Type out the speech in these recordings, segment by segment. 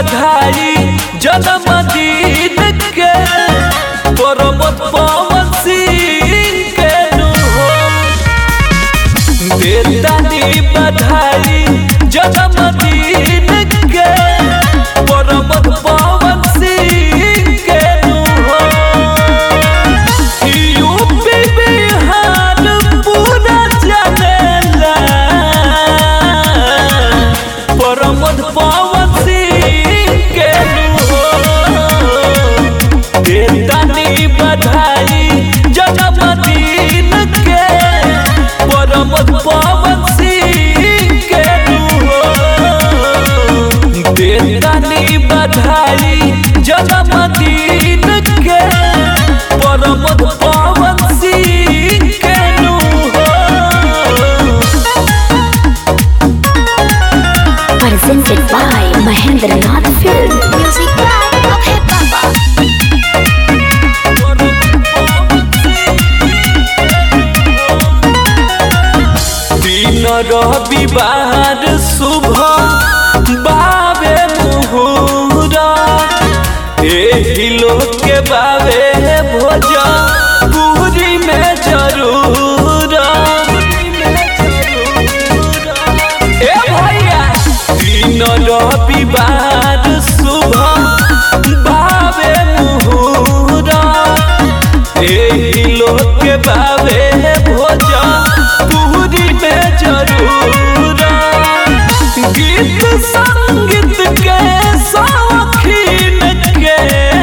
बधाई जन्मदिन के परमत पवन सिंह के नु हो देतानी बधाई जन्मदिन के परमत पवन सिंह के नु हो यूपी बिहार पूरा जनेला परमत पवन सिंह के नु हो देतानी बधाई जन्मदिन के परमत पवन सिंह के नु हो देतानी बधाई जन्मदिन के परमत पवन सिंह के नु हो Presented by Mahendra Nath Film. Music by Okay Baba. दिन रविवार शुभ बाबे मुहूरा एही लोग के बाबे भोज पूरी में जरूर ए भैया दिन रविवार शुभ बाबे मुहूरा एही लोग के बाबे भोज पूरी में जरूर गीत संगीत के शौकीन के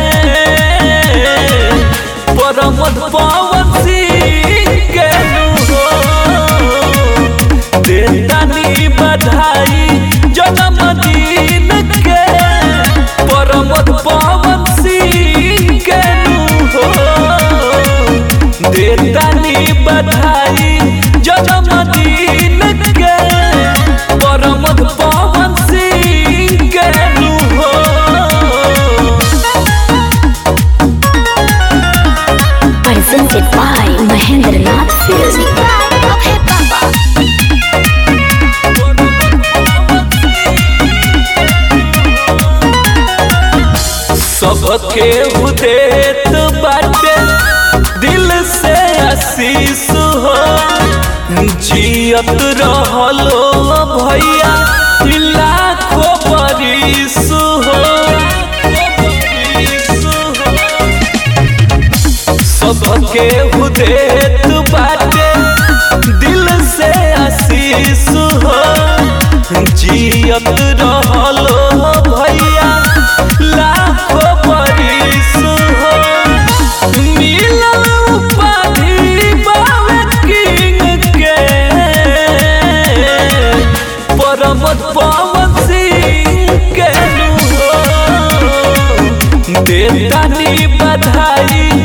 परमत पवन सिंह के नु हो देतानी बधाई जन्मदिन के परमत पवन सिंह के नु हो देतानी बधाई जन्मदिन के परमत पवन सिंह के नु हो Presented by Mahendra Nath Film. Music by Okay Baba. सबके उदेत बाटे दिल से आशीष हो जियत रहलो भैया लाखों बरिस हो सबके उदेत बाटे दिल से आशीष हो जियत रहलो भैया लाखों बरिस हो मिलल उपाधि बाबे किंग के परमत पवन सिंह के नु हो देतानी बधाई